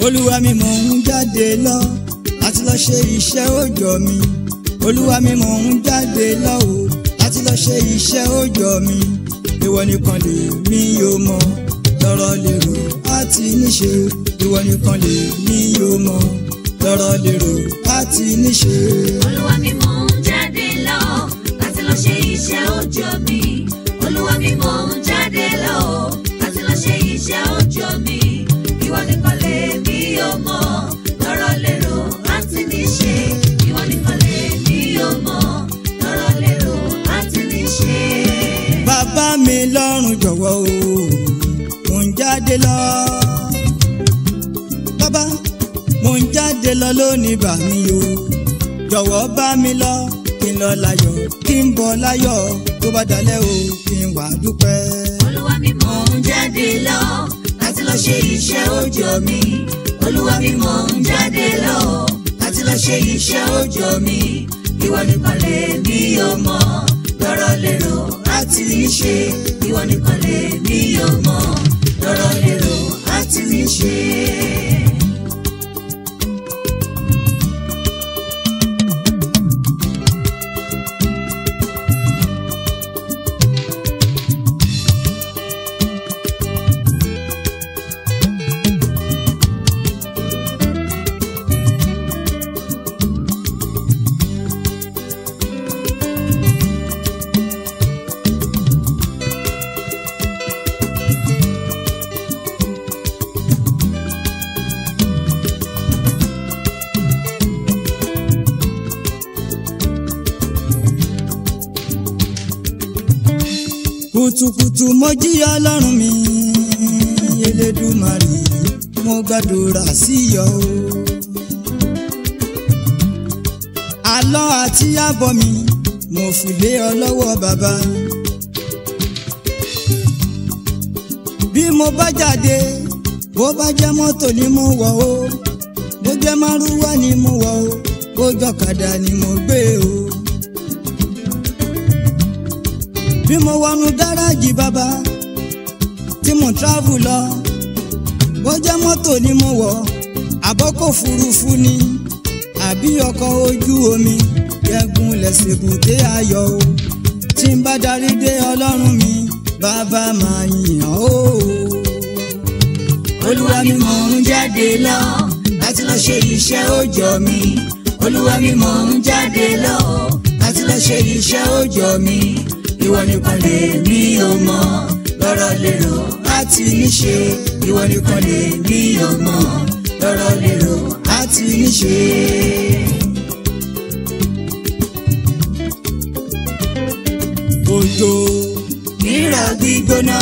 olúwa mi mò ń jáde lọ láti lọ ṣe iṣẹ́ òòjọ́ mi olúwa mi mò ń jáde lọ o láti lọ ṣe iṣẹ́ òòjọ́ mi ìwọ nìkan lè mí yóò mọ lọ́rọ̀ lérò àti níṣe ìwọ nìkan lè mí yóò mọ lọ́rọ̀ lérò àti níṣe. olúwa mi mò ń jáde lọ láti lọ ṣe iṣẹ́ òòjọ́ mi olúwa mi mò ń jáde lọ láti lọ ṣe iṣẹ́ òòjọ́ mi ìwọ nìkan lè mí yóò mọ lọ́rọ̀ lérò àti níṣe ìwọ nìkan lè mí yóò mọ lọ́rọ̀ lérò àti níṣe. bàbá mi lọ́rùn jọ̀wọ́ o mò ń jáde lọ. bàbá mò ń jáde lọ lónìí bà mí o jọ̀wọ́ bá mi lọ kí n lọ láyọ̀ kí n bọ̀ láyọ̀ tó bá dalẹ̀ o kí n wá dúpẹ́. olúwa mi mò ń jáde lọ láti lọ ṣe iṣẹ́ òòjọ́ mi olúwa mi mò ń jáde lọ láti lọ ṣe iṣẹ́ òòjọ́ mi ìwọ nìkan lè mí yóò mọ lọ́rọ̀ lérò àti níṣe ìwọ nìkan lè mí yóò mọ lọ́rọ̀ lérò àti níṣe. kùtùkùtù mo jí ọlọ́run mi elédùmarè mo gbàdúrà sí yọ o. àlọ́ àti àbọ̀ mi mo fi lé ọ lọ́wọ́ bàbá. bí mo bá jáde bó bá jẹ́ mọ́tò ni mo wọ̀ o bó jẹ́ márúwá ni mo wọ̀ o bó jọ̀kadà ni mo gbé o. bí mo wọnú gáràjì bàbá tí mo travel lọ bó jẹ́ mọ́tò ni mo wọ̀ àbọ́kọ̀ òfurufú ni àbí ọkọ̀ ojú omi yẹgun lẹ́sẹ̀ bùté ayọ̀ o tí n bá darí dé ọlọ́run mi bàbá máa yìn ọ́ o. olúwa mi mò ń jáde lọ láti lọ ṣe iṣẹ́ òòjọ́ mi olúwa mi mò ń jáde lọ láti lọ ṣe iṣẹ́ òòjọ́ mi ìwọ nìkan lè mí ò mọ lọ́rọ̀ lérò àti níṣe ìwọ nìkan lè mí ò mọ lọ́rọ̀ lérò àti níṣe. òjò rírọ̀ gbígbóná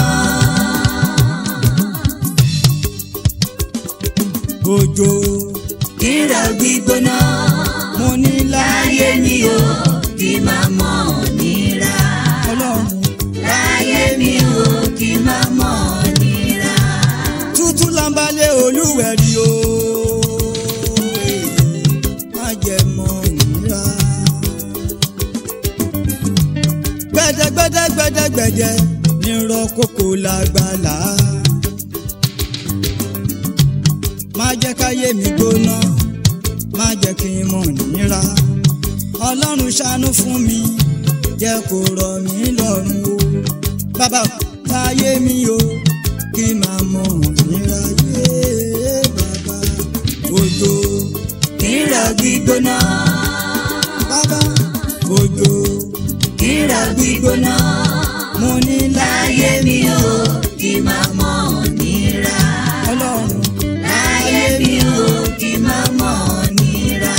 òjò rírọ̀ gbígbóná mo ní láyé láyé mi ò kí máa mọ̀ nira ọlọ́run láyé mi ò kí máa mọ̀ nira. tútù lambalẹ̀ olúwẹ̀rí o má jẹ́ mọ́ nira. gbẹdẹgbẹdẹ gbẹdẹgbẹdẹ nírọ̀ kókó lágbàlá. má jẹ́ káyé mi gbóná má jẹ́ kí n mọ̀ nira. ọlọ́run ṣàánú fún mi jẹ́ kó rọ̀ mí lọ́rùn o. bàbá táyé mi o kí máa mọ̀ nira yé bàbá òjò rírọ̀ gbígbóná bàbá òjò rírọ̀ gbígbóná mo ní láyé mi ò kí máa mọ̀ nira ọlọ́run láyé mi ò kí máa mọ̀ nira.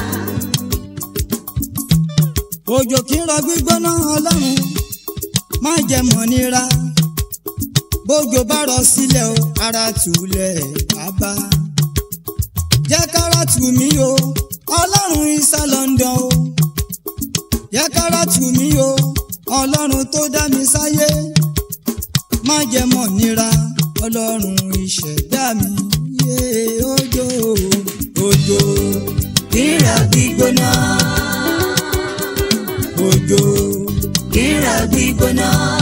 òjò kí ń rọ gbígbóná ọlọ́run má jẹ́ mọ̀ nira bójò bá rọ sílẹ̀ o ara tùlẹ̀ bàbá jẹ́ kára tù mí o ọlọ́run isa London o jẹ́ kára tù mí o ọlọ́run tó dá mi sáyé má jẹ́ mọ̀ nira ọlọ́run ìṣẹ̀dá mi yé òjò òjò rírọ̀ gbígbóná òjò rírọ̀ gbígbóná